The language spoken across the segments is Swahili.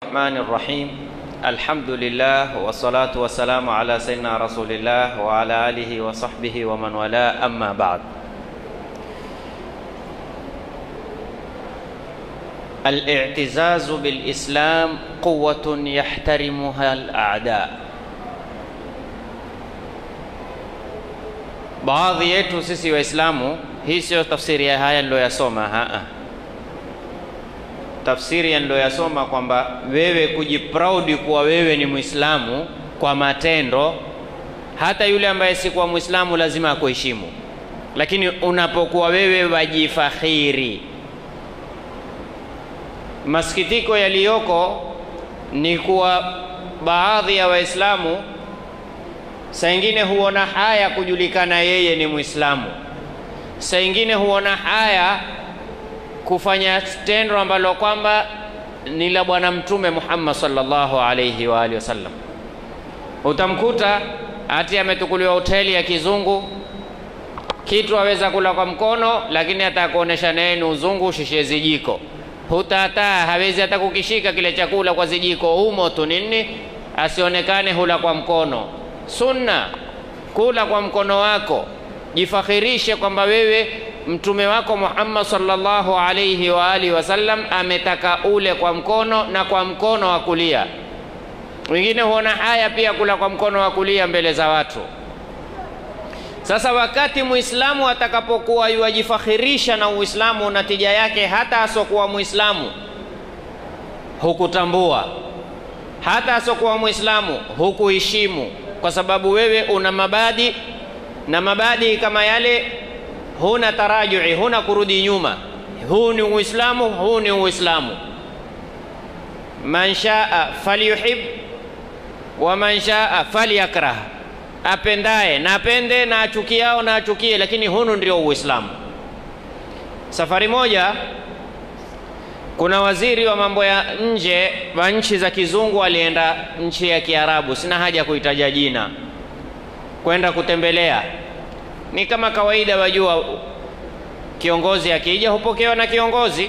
الرحمن الرحيم الحمد لله والصلاة والسلام على سيدنا رسول الله وعلى آله وصحبه ومن والاه أما بعد الاعتزاز بالإسلام قوة يحترمها الأعداء baadhi yetu sisi waislamu hii sio tafsiri ya haya niloyasoma haa tafsiri ya niloyasoma kwamba wewe kujiproudi kuwa wewe ni mwislamu kwa matendo hata yule ambaye si kuwa mwislamu lazima akuheshimu lakini unapokuwa wewe wajifakhiri masikitiko yaliyoko ni kuwa baadhi ya waislamu saa ingine huona haya kujulikana yeye ni mwislamu saa ingine huona haya kufanya tendo ambalo kwamba ni la bwana mtume muhammad sallallahu alaihi wa alihi wasallam utamkuta hati ametukuliwa hoteli ya kizungu kitu aweza kula kwa mkono lakini atakuonesha naye ni uzungu shishie zijiko hutataa hawezi hata kukishika kile chakula kwa zijiko humo tu nini asionekane hula kwa mkono sunna kula kwa mkono wako jifakhirishe kwamba wewe mtume wako Muhammad sallallahu alayhi wa alihi wasallam ametaka ule kwa mkono na kwa mkono wa kulia. Wengine huona haya pia kula kwa mkono wa kulia mbele za watu. Sasa wakati Muislamu atakapokuwa yuwajifakhirisha na Uislamu, natija yake hata asokuwa Muislamu hukutambua, hata asokuwa Muislamu hukuheshimu, kwa sababu wewe una mabadi na mabadi kama yale huna tarajui, huna kurudi nyuma. Huu ni Uislamu, huu ni Uislamu. Man shaa falyuhib wa man shaa falyakrah, apendaye na apende na achukiao na achukie, lakini hunu ndio Uislamu. Safari moja kuna waziri wa mambo ya nje wa nchi za kizungu alienda nchi ya Kiarabu, sina haja ya kuitaja jina, kwenda kutembelea ni kama kawaida, wajua, kiongozi akija hupokewa na kiongozi.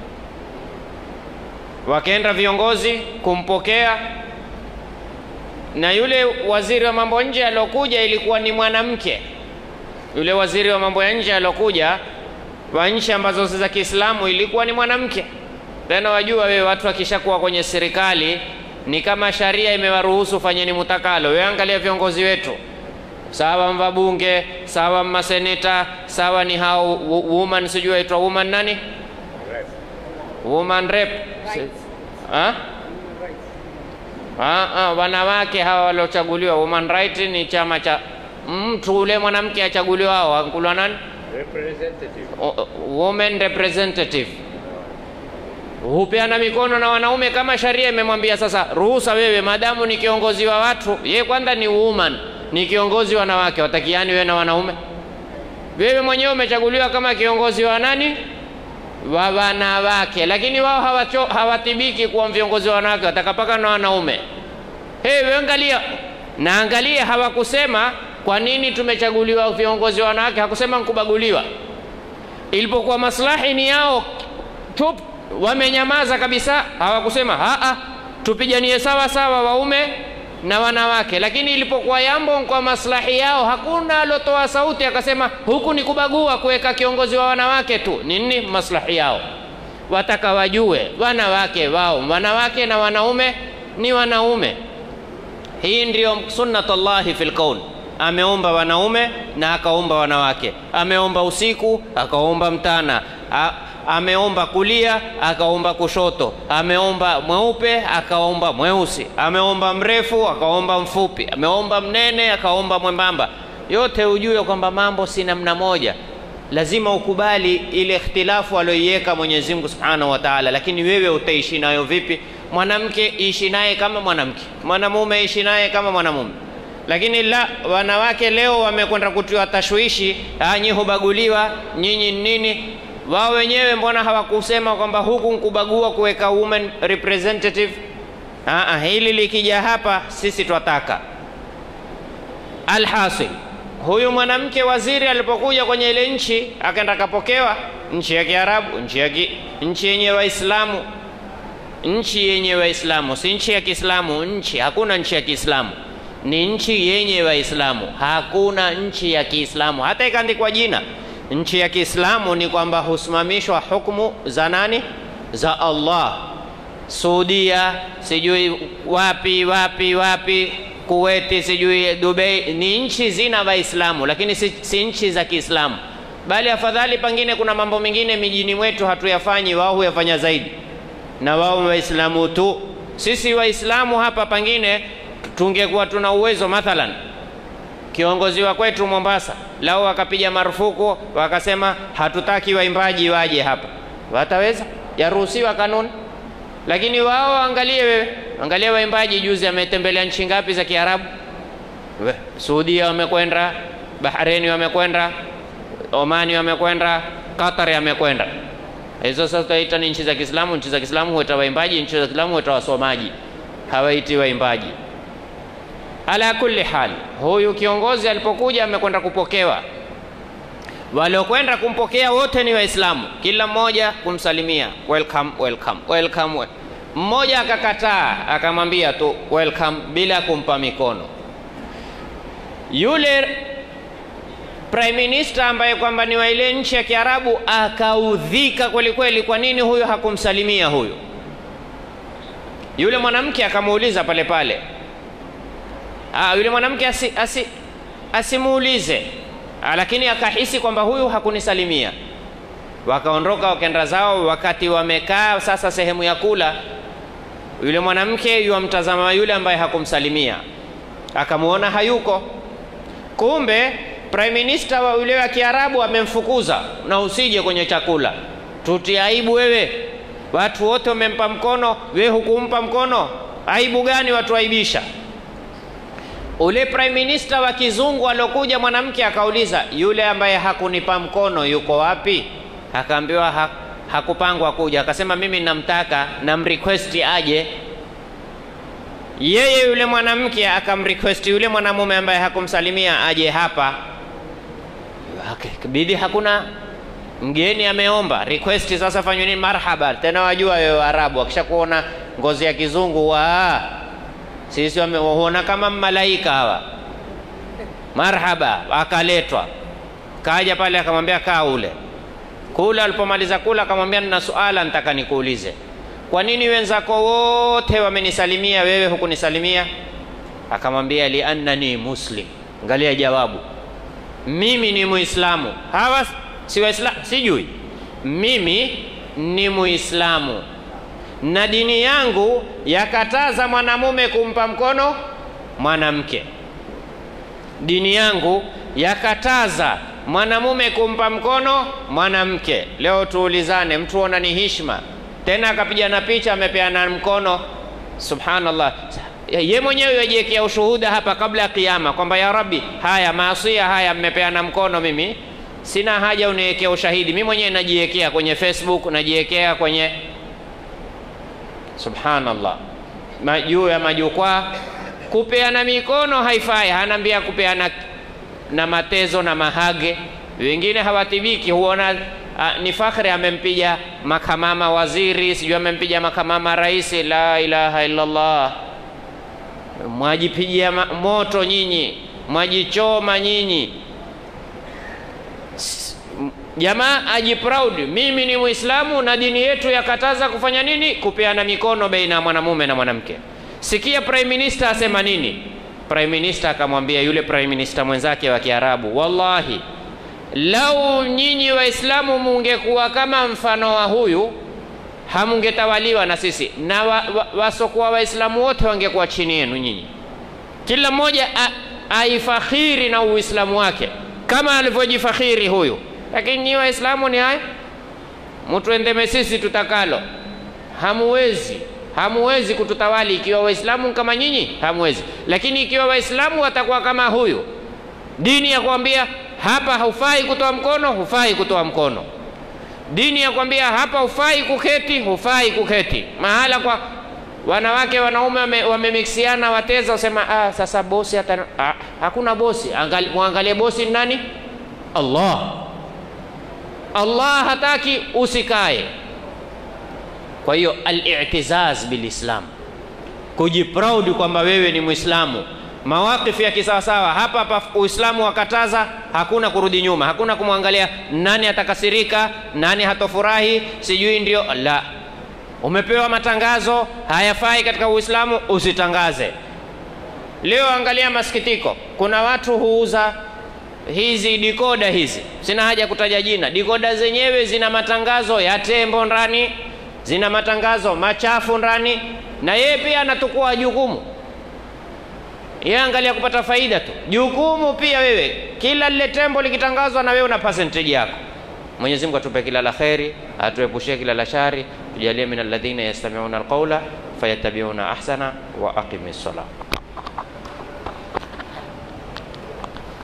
Wakaenda viongozi kumpokea, na yule waziri wa mambo nje aliokuja ilikuwa ni mwanamke. Yule waziri wa mambo ya nje aliokuja wa nchi ambazo si za Kiislamu ilikuwa ni mwanamke. Tena wajua wewe, watu wakishakuwa kwenye serikali ni kama sharia imewaruhusu fanyeni mutakalo. Wewe angalia viongozi wetu sawa mvabunge sawa maseneta sawa ni hao woman sijui aitwa woman nani rep. woman rep ha? Ha, ha, wanawake hawa waliochaguliwa woman right ni chama cha mtu ule mwanamke achaguliwa hao ankulwa nani representative o, woman representative hupeana mikono na wanaume kama sharia imemwambia sasa ruhusa wewe madamu ni kiongozi wa watu ye kwanza ni woman ni kiongozi wanawake, watakiani wewe na wanaume? Wewe mwenyewe umechaguliwa kama kiongozi wa nani? Wa wanawake, lakini wao hawacho, hawatibiki kuwa viongozi wa wanawake, watakapaka na wanaume. Hey, wewe angalia na angalia, hawakusema kwa nini tumechaguliwa viongozi wa wanawake, hakusema nkubaguliwa. Ilipokuwa maslahi ni yao, chup, wamenyamaza kabisa, hawakusema haa, tupiganie sawa sawa waume na wanawake, lakini ilipokuwa yambo kwa maslahi yao, hakuna alotoa sauti akasema huku ni kubagua kuweka kiongozi wa wanawake tu. Nini maslahi yao? Wataka wajue wanawake wao, wanawake na wanaume ni wanaume. Hii ndiyo sunnatullahi fil kaun. Ameumba wanaume na akaumba wanawake, ameumba usiku akaumba mtana A ameomba kulia akaomba kushoto, ameomba mweupe akaomba mweusi, ameomba mrefu akaomba mfupi, ameomba mnene akaomba mwembamba. Yote ujue kwamba mambo si namna moja, lazima ukubali ile ikhtilafu aliyoiweka Mwenyezi Mungu Subhanahu wa Ta'ala, lakini wewe utaishi nayo vipi? Mwanamke ishi naye kama mwanamke, mwanamume ishi naye kama mwanamume. Lakini la wanawake leo wamekwenda kutiwa tashwishi, nyi hubaguliwa, nyinyi nini wao wenyewe mbona hawakusema kwamba huku nkubagua kuweka women representative? Aa, hili likija hapa sisi twataka. Alhasil, huyu mwanamke waziri alipokuja kwenye ile nchi akaenda akapokewa, nchi ya Kiarabu, nchi ya ki, nchi yenye Waislamu, nchi yenye Waislamu, si nchi ya Kiislamu. Nchi hakuna nchi ya Kiislamu, ni nchi yenye Waislamu. Hakuna nchi ya Kiislamu hata ikaandikwa jina nchi ya Kiislamu. Ni kwamba husimamishwa hukumu za nani? Za Allah. Saudia, sijui wapi wapi wapi, Kuweti, sijui Dubai, ni nchi zina Waislamu, lakini si, si nchi za Kiislamu. Bali afadhali pengine kuna mambo mengine mijini mwetu hatuyafanyi, wao huyafanya zaidi na wao Waislamu tu. Sisi Waislamu hapa pengine tungekuwa tuna uwezo, mathalan kiongozi wa kwetu Mombasa lao wakapiga marufuku wakasema hatutaki waimbaji waje hapa, wataweza? Yaruhusiwa kanuni. Lakini wao angalie, wewe angalia waimbaji, juzi ametembelea nchi ngapi za Kiarabu? Saudia wamekwenda, Bahreni wamekwenda, Omani wamekwenda, Qatar wamekwenda hizo sasa tutaita ni nchi za Kiislamu. Nchi za Kiislamu huita waimbaji, nchi za Kiislamu huita wasomaji, hawaiti waimbaji. Ala kulli hal, huyu kiongozi alipokuja amekwenda kupokewa, waliokwenda kumpokea wote ni Waislamu, kila mmoja kumsalimia welcome, welcome, welcome. Mmoja akakataa akamwambia tu welcome bila kumpa mikono. Yule prime minister ambaye kwamba ni wa ile nchi ya Kiarabu akaudhika kweli kweli, kwa nini huyu hakumsalimia huyu? Yule mwanamke akamuuliza pale pale. Ah, yule mwanamke asi, asi, asimuulize, lakini akahisi kwamba huyu hakunisalimia. Wakaondoka wakaenda zao. Wakati wamekaa sasa sehemu ya kula, yule mwanamke yuamtazama yule ambaye hakumsalimia, akamuona hayuko, kumbe prime minister wa yule wa Kiarabu amemfukuza, na usije kwenye chakula, tutia aibu wewe. Watu wote wamempa mkono, wewe hukumpa mkono. Aibu gani watu aibisha? Ule prime minister wa kizungu aliokuja, mwanamke akauliza, yule ambaye hakunipa mkono yuko wapi? Akaambiwa ha, hakupangwa kuja. Akasema mimi namtaka, namrequest aje. Yeye yule mwanamke akamrequest yule mwanamume ambaye hakumsalimia aje hapa. Bidi hakuna mgeni ameomba request, sasa fanywe nini? Marhaba tena, wajua wewe Waarabu wakisha kuona ngozi ya kizungu wa sisi wameona kama malaika hawa. Marhaba, akaletwa kaja pale, akamwambia kaa ule kula. Alipomaliza kula, akamwambia nina suala nataka nikuulize, kwa nini wenzako wote wamenisalimia, wewe hukunisalimia? Akamwambia liannani muslim. Angalia jawabu mimi ni Muislamu, hawa si Waislamu, sijui. Mimi ni Muislamu na dini yangu yakataza mwanamume kumpa mkono mwanamke. Dini yangu yakataza mwanamume kumpa mkono mwanamke. Leo tuulizane, mtu ona ni hishma tena akapigana picha amepeana mkono, subhanallah ye mwenyewe yajiwekea ushuhuda hapa kabla ya Kiyama kwamba ya Rabbi, haya maasia haya mmepeana mkono, mimi sina haja uniwekea ushahidi, mimi mwenyewe najiwekea kwenye Facebook, najiwekea kwenye subhanallah, juu ya majukwaa. Kupeana mikono haifai, hanaambia kupeana na matezo na mahage. Wengine hawatibiki, huona a, ni fakhri, amempiga makamama waziri, sijui amempiga makamama rais. La ilaha illallah mwajipigia moto nyinyi, mwajichoma nyinyi. Jamaa aji proud, mimi ni Muislamu na dini yetu yakataza kufanya nini? Kupeana mikono baina ya mwanamume na mwanamke. Sikia prime minister asema nini? Prime minister akamwambia yule prime minister mwenzake wa Kiarabu, wallahi lau nyinyi Waislamu mungekuwa kama mfano wa huyu hamungetawaliwa na sisi na wasokuwa wa, wa Waislamu wote wangekuwa chini yenu nyinyi. Kila mmoja aifakhiri na Uislamu wake kama alivyojifakhiri huyu. Lakini nyinyi Waislamu ni haya, mtuendeme sisi tutakalo. Hamuwezi, hamuwezi kututawali ikiwa Waislamu kama nyinyi, hamuwezi. Lakini ikiwa Waislamu watakuwa kama huyu, dini ya kuambia hapa hufai kutoa mkono, hufai kutoa mkono dini ya kwambia hapa hufai kuketi, hufai kuketi. Mahala kwa wanawake wanaume wamemixiana, wateza usema ah, sasa bosi hata ah, hakuna bosi. Angali, muangalie bosi ni nani? Allah. Allah hataki usikae. Kwa hiyo al-i'tizaz bilislam, kujiproud kwamba wewe ni Muislamu, mawaqifu ya kisawasawa. Hapa hapa Uislamu wakataza, hakuna kurudi nyuma, hakuna kumwangalia nani atakasirika, nani hatofurahi, sijui ndio la. Umepewa matangazo hayafai katika Uislamu, usitangaze. Leo angalia masikitiko, kuna watu huuza hizi dikoda hizi, sina haja kutaja jina. Dikoda zenyewe zina matangazo ya tembo ndani, zina matangazo machafu ndani, na yeye pia anatukua jukumu. Yeye angalia kupata faida tu, jukumu pia wewe. Kila lile tembo likitangazwa, na wewe una percentage yako. Mwenyezi Mungu atupe kila la kheri, atuepushie kila la shari, tujalie min alladhina yastami'una alqawla fayattabi'una ahsana wa aqimi ssalah.